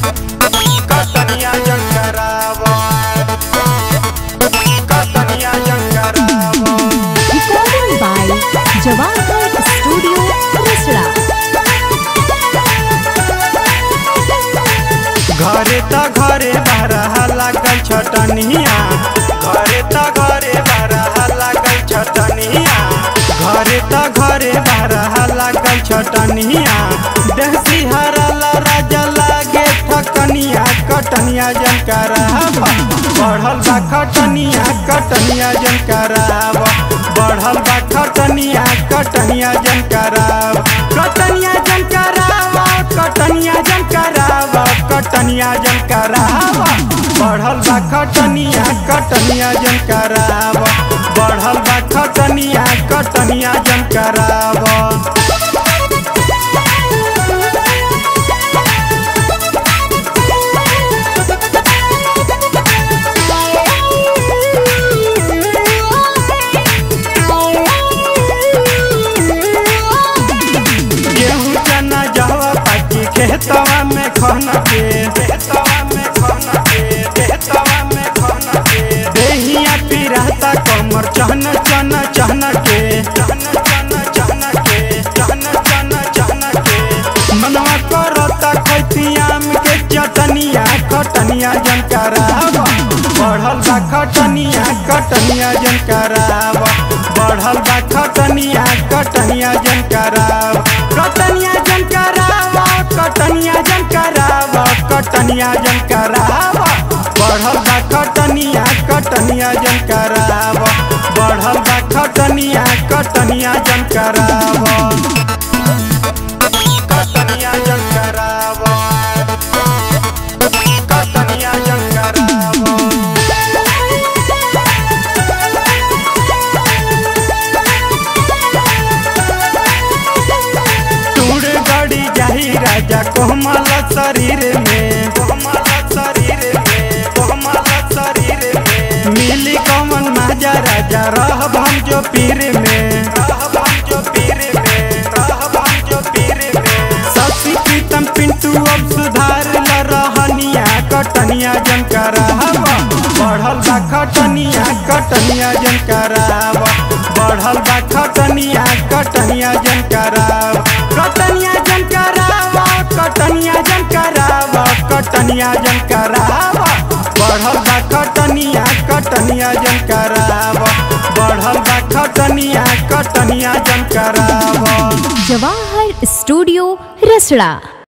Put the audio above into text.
कतनिया जंकरावा कतनिया जंकरावा Recording by Jawahar Studio, Risra. घरे त घरे बारह लागल छटनिया घरे त घरे बारह लागल छटनिया घरे त घरे बारह लागल छटनिया देसी हरला राजा लागे ठकनिया कटनिया जनकरावा बढ़ल बा खटनिया कटनिया जनकरावा बढ़ल बा खटनिया कटनिया जनकरावा कटनिया जनकरावा कटनिया जनकरावा कटनिया जनकरावा बढ़ल बा खटनिया कटनिया जनकरावा बढ़ल बा खटनिया कटनिया जनकरावा गेहूं चना जहवा पाकी खेतवा में खन के खेतवा में खन के खेतवा में खन के देहिया पिराता कमर चहन चन चहन के चहन चन चहन के चहन चन चहन के मनवा करता खैतियाम के चटनिया खटनिया जनकरावा बढ़ल बा खटनिया कटनिया जनकरावा बढ़ल बा खटनिया कटनिया जनकरावा कटनिया जनकरावा कटनिया जनकरावा कटनिया जनकरावा बढ़ल बा खटनिया कटनिया जनकरावा बढ़ल बा खटनिया कटनिया जनकरावा कटनिया जनकरावा कटनिया जनकरावा टूड़ गड़ी जाही राजा कोमल शरीर में कोमल शरीर में कोमल शरीर में मिली कमन माजा राजा रहब हम जो पीर में रहब हम जो पीर में रहब हम जो पीर में ससी प्रीतम पिंटू अब सुधार ल रहनिया कटनिया जनकरावा बढ़ल बा खटनिया कटनिया जनकरावा बढ़ल बा खटनिया कटनिया जनकरावा कटनिया जनकरावा कटनिया जनकरावा कटनिया जनकरावा बढ़ल बा खटनिया कटनिया जनकरावा बढ़ल बा खटनिया कटनिया जनकरावा Jawahar Studio, Risra.